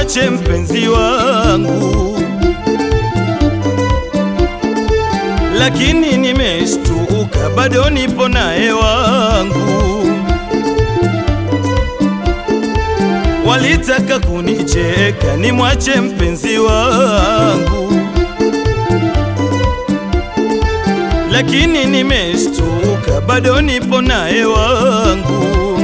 nimwache mpenzi wangu, lakini nimeshtuka, bado nipo naye wangu. Walitaka kunicheka nimwache mpenzi wangu, lakini nimeshtuka, bado nipo naye wangu.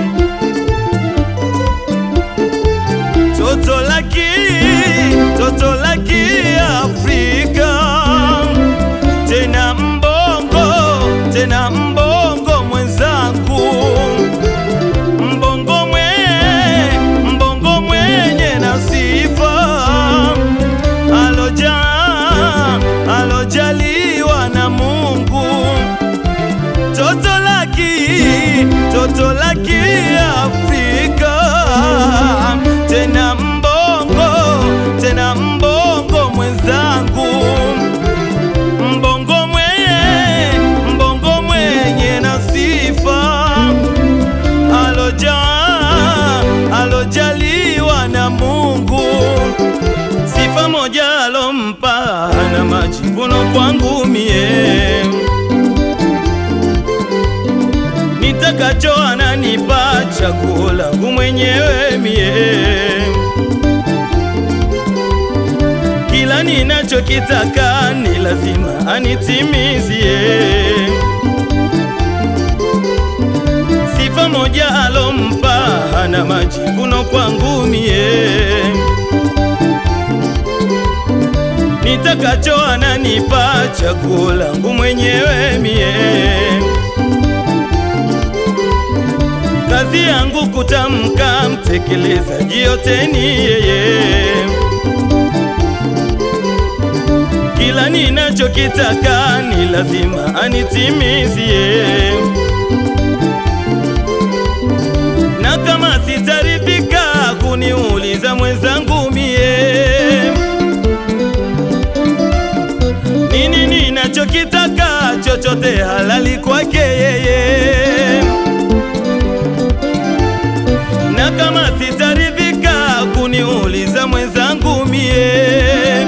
Toto laki, toto laki Afrika, tena mbongo, tena mbongo mwenzangu, mbongo mwe, mbongo mwenye na sifa, aloja, alojaliwa na Mungu. Toto laki, toto laki Afrika, tena mbongo, tena mbongo mwenzangu, mbongo mwenye, mbongo mwenye na sifa, aloja, alojaliwa na Mungu, sifa moja alompa na majivuno kwangu mie nitakacho ananipa chaguo langu mwenyewe mie, kila ninachokitaka ni lazima anitimizie. Sifa moja alompa hana majivuno kwangu mie, nitakacho ananipa chaguo langu mwenyewe mie kazi yangu kutamka, mtekelezaji yote ni yeye. Kila ninachokitaka ni lazima anitimizie, na kama sitaridhika kuniuliza mwenzangu mie nini ninachokitaka, chochote halali kwake yeye na kama sitaridhika kuniuliza mwenzangu mie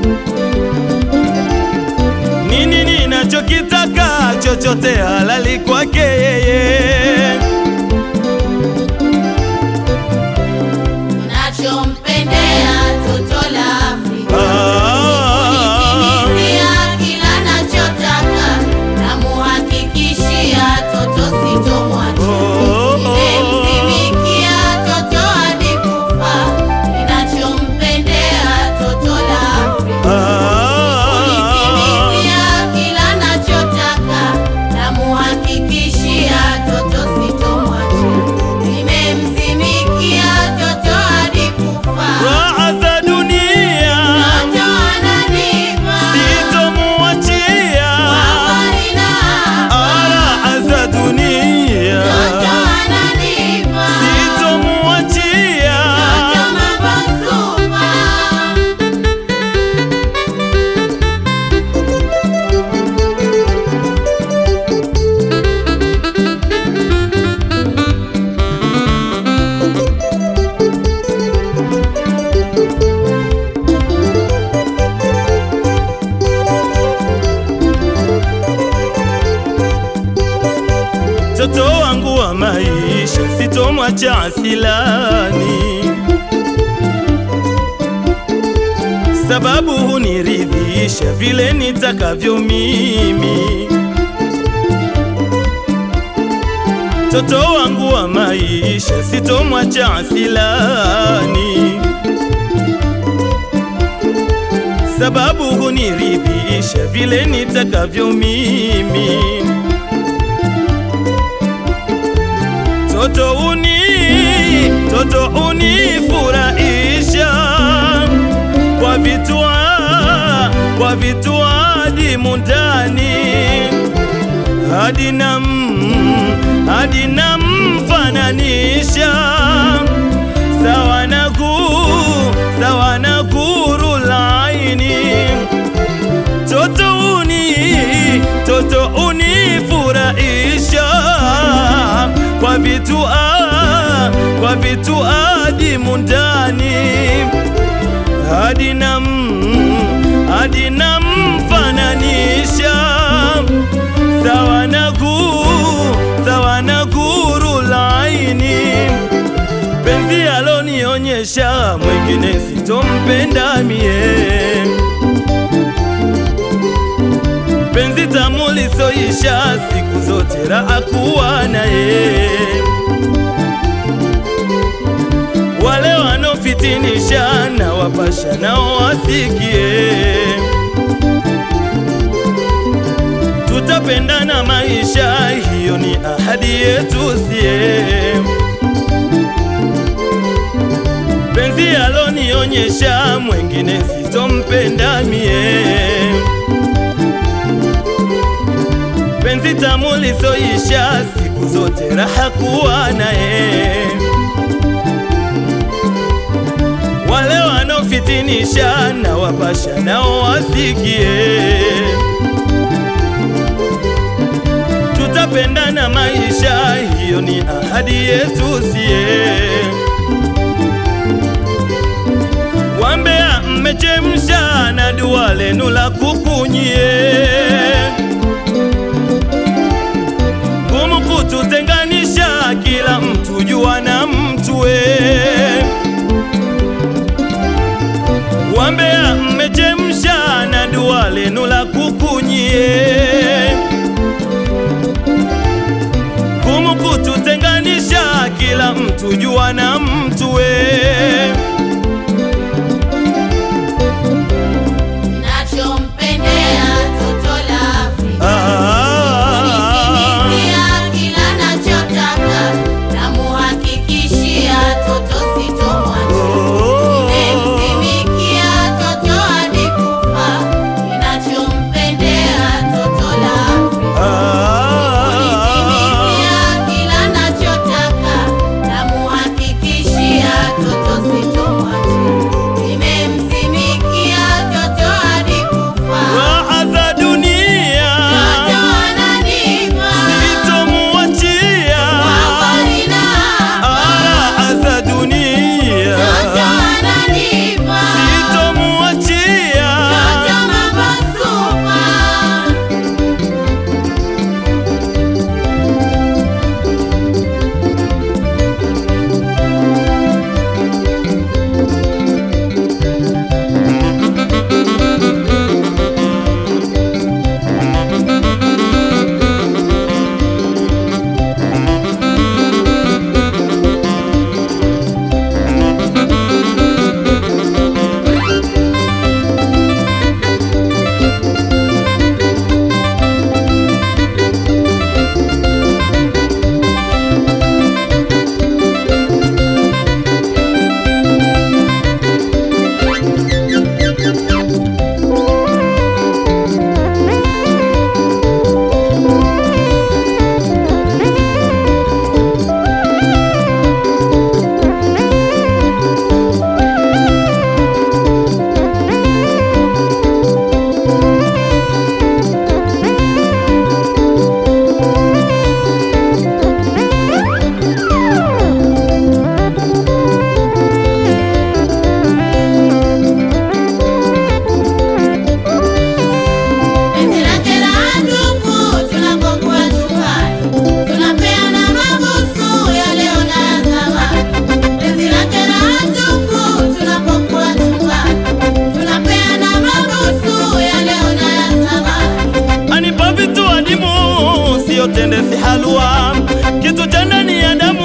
nini ninachokitaka, chochote halali kwake yeye. Nachompendea toto la Afrika Ah, Kunitimizia kila nachotaka Namuhakikishia toto sitomwacha oh, Nimemsimikia toto hadi kufa Ninachompendea toto la Afrika Kunitimizia ah, kila nachotaka Namuhakikishia toto sitomwacha Nimemsimikia toto hadi kufa raha za dunia Toto ananipa sitomuachia, habari na raha za dunia Toto ananipa sitomuachia. Toto mambo super Mtoto wangu wa maisha sitomwacha asilani, sababu huniridhisha vile nitakavyo mimi. Mtoto wangu wa maisha sitomwacha asilani, sababu huniridhisha vile nitakavyo mimi. Toto uni, toto unifurahisha kwa vitua, kwa vitua dimu ndani hadi nam, hadi namfananisha sawa na guu, sawa na guru laini toto uni, toto unifurahisha kwa vitu ah, kwa vitu adimu ndani adinam adinamfananisha sawa na guu sawa na guru laini penzi alonionyesha mwengine sitompenda mie penzi tamu lisoisha siku zote raha kuwa naye wale wanaofitinisha na wapasha nao wasikie tutapendana maisha hiyo ni ahadi yetu sie penzi alonionyesha mwengine sitompenda mie penzi tamu lisoisha siku zote raha kuwa naye wale wanaofitinisha na wapasha nao wasikie tutapendana maisha hiyo ni ahadi yetu sie wambea mmechemsha na dua lenu la kukunyie ngumu kututenganisha kila mtu jua na mtue wambea mmechemsha na dua lenu la kukunyie ngumu kututenganisha kila mtu jua na mtue Nachompendea toto la Afrika ah, Kunitimizia kila nachotaka Namuhakikishia toto sitomwacha oh, Nimemtumikia toto hadi kufa Ninachompendea toto la Afrika Kunitimizia ah, kila nachotaka Namuhakikishia toto sitomwacha Nimemtumikia toto hadi kufa raha za dunia Toto ananipa sitomuachia Habari na raha za dunia Toto ananipa sitomuachia Toto mabasupa Penzi lake la ndugu tunapokuwa chumbani Tunapeana mabusu ya leo na ya zamani Penzi lake la ndugu tunapokuwa chumbani Tunapeana mabusu ya leo na ya zamani anipa vitu adimu sio tende si halua kitu cha ndani ya damu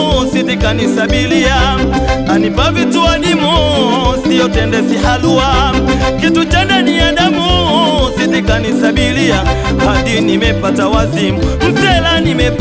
sitikanisabilia anipa vitu adimu sio tende si halua kitu cha ndani ya damu sitikanisabilia hadi nimepata wazimu msela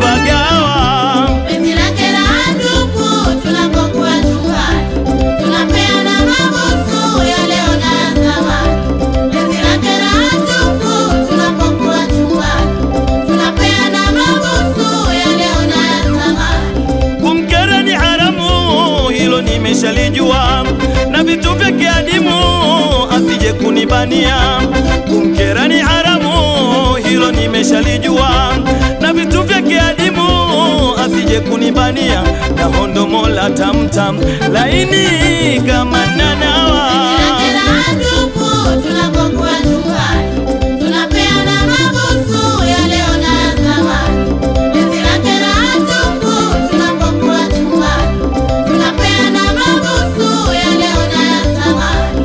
nimepagawa Penzi lake la ndugu tunapokuwa chumbani Tunapeana mabusu ya leo na ya zamani Penzi lake la ndugu tunapokuwa chumbani Tunapeana mabusu ya leo na ya zamani kumkera ni haramu, hilo nimeshalijua, na vitu vyake adimu asije kunibania. Kumkera ni haramu, hilo nimeshalijua, na vitu vyake adimu asije kunibania. Na hondo mola tamtam laini kama nanawa Penzi lake la hatupu tunapokuwa chumbani, tunapeana mabusu ya leo na ya zamani. Penzi lake la hatupu tunapokuwa chumbani, tunapeana mabusu ya leo na ya zamani.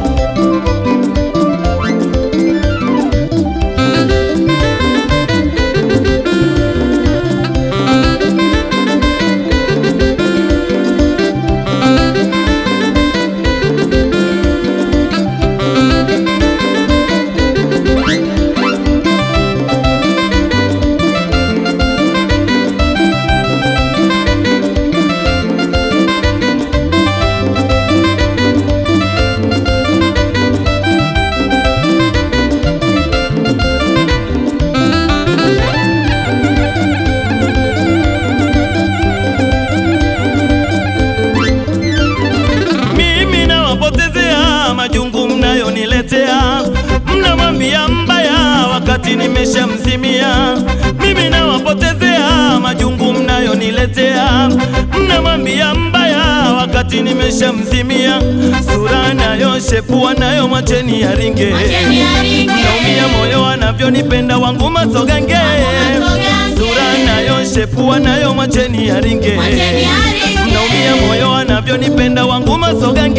mimi nawapotezea majungu mnayoniletea, mnamwambia mbaya wakati nimeshamzimia. Mimi nawapotezea majungu mnayoniletea, mnamwambia mbaya wakati nimeshamzimia. Sura nayo shepua nayo mwacheni yaringe, Mwacheni yaringe. naumia moyo anavyonipenda wangu masogange. masogange. Sura nayo shepua nayo mwacheni yaringe, Mwacheni yaringe. naumia moyo anavyonipenda wangu masogange.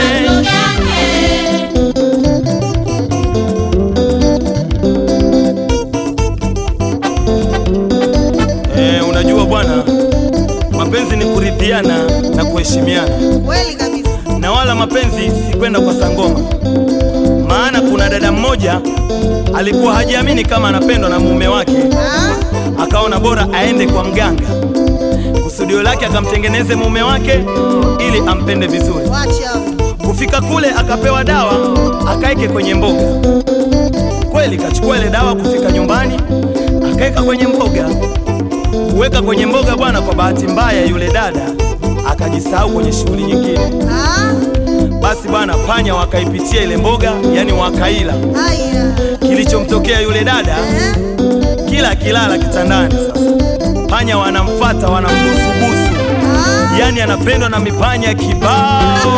Eh, unajua bwana, mapenzi ni kuridhiana na kuheshimiana, Kweli kabisa. na wala mapenzi si kwenda kwa sangoma. Maana kuna dada mmoja alikuwa hajiamini kama anapendwa na mume wake, Ah, akaona bora aende kwa mganga, kusudio lake akamtengeneze mume wake ili ampende vizuri. wacha. Kufika kule akapewa dawa akaeke kwenye mboga. Kweli kachukua ile dawa, kufika nyumbani akaeka kwenye mboga. Kuweka kwenye mboga bwana, kwa bahati mbaya yule dada akajisahau kwenye shughuli nyingine. Ah, Basi bwana, panya wakaipitia ile mboga, yani wakaila. haya. Kilichomtokea yule dada, Eh, kila akilala kitandani, sasa panya wanamfata wanambusubusu, ah, yani anapendwa na mipanya kibao.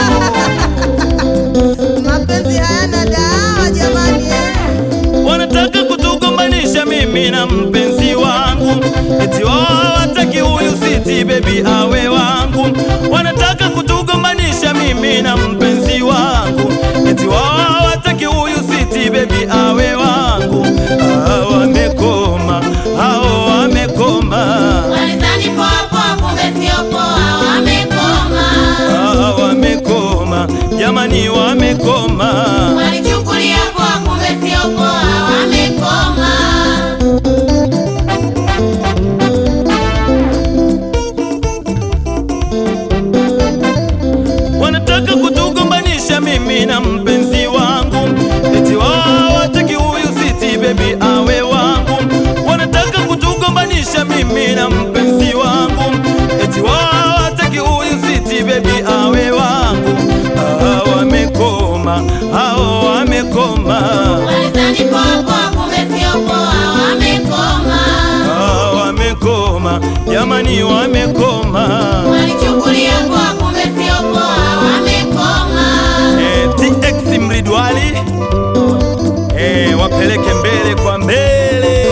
mapenzi hayana dawa jamani. Eh. wanataka kutugombanisha mimi na mpenzi wangu, eti wao hawataki huyu siti bebi awe wangu. Wanataka kutugombanisha mimi na mpenzi wangu, eti wao hawataki huyu siti bebi awe wangu. Hao wamekoma, hao wamekoma, Walizani poa poa, kumbe sio poa, wamekoma. hao wamekoma, jamani wamekoma. Walichukulia poa, kumbe sio poa, wamekoma. wanataka kutugombanisha mimi na mpenzi wangu, eti wao hawataki huyu siti bebi awe wangu. Wanataka kutugombanisha mimi na mpenzi wangu, eti wao hawataki huyu siti bebi awe wangu. Hao wamekoma, hao wamekoma, Walizani poa poa, kumbe sio poa, wamekoma. hao wamekoma, jamani wamekoma. Walichukulia poa, kumbe sio poa, wamekoma. Eh, TX Mridwali eh, wapeleke mbele kwa mbele.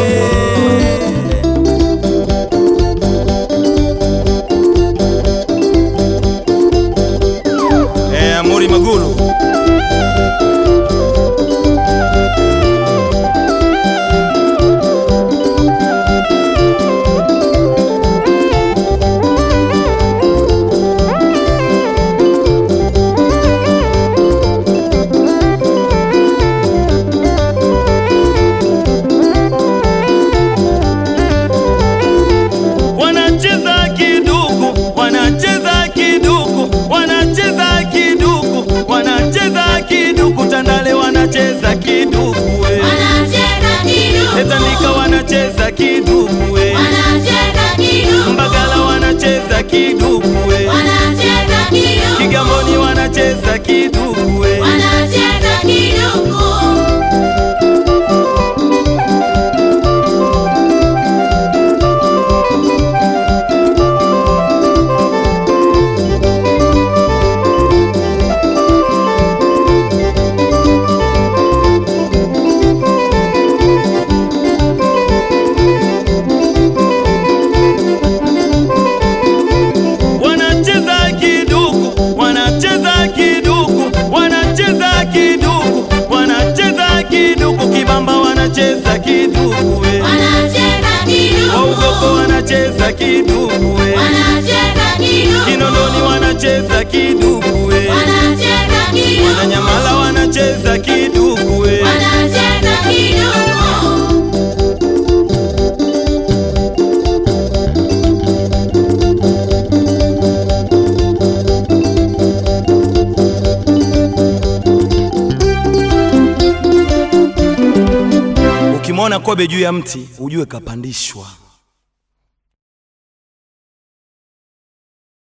Eh, Amuri Maguru wanacheza kiduku, wanacheza kiduku, wanacheza kiduku, wanacheza kiduku, Tandale wanacheza kiduku, we. Wanacheza kiduku. Tandika wanacheza kiduku, we. Wanacheza kiduku. Mbagala wanacheza kiduku, we. Wanacheza kiduku. Kigamboni wanacheza kiduku, we. Wanacheza kiduku. Wamamba wanacheza kiduwe, wanacheza kiduku, Waugoko wanacheza kiduwe, wanacheza kiduku, Kinondoni wanacheza kiduwe, wanacheza kiduku, Wananyamala wanacheza kiduwe. wanacheza kiduku. Ukimwona kobe juu ya mti ujue kapandishwa.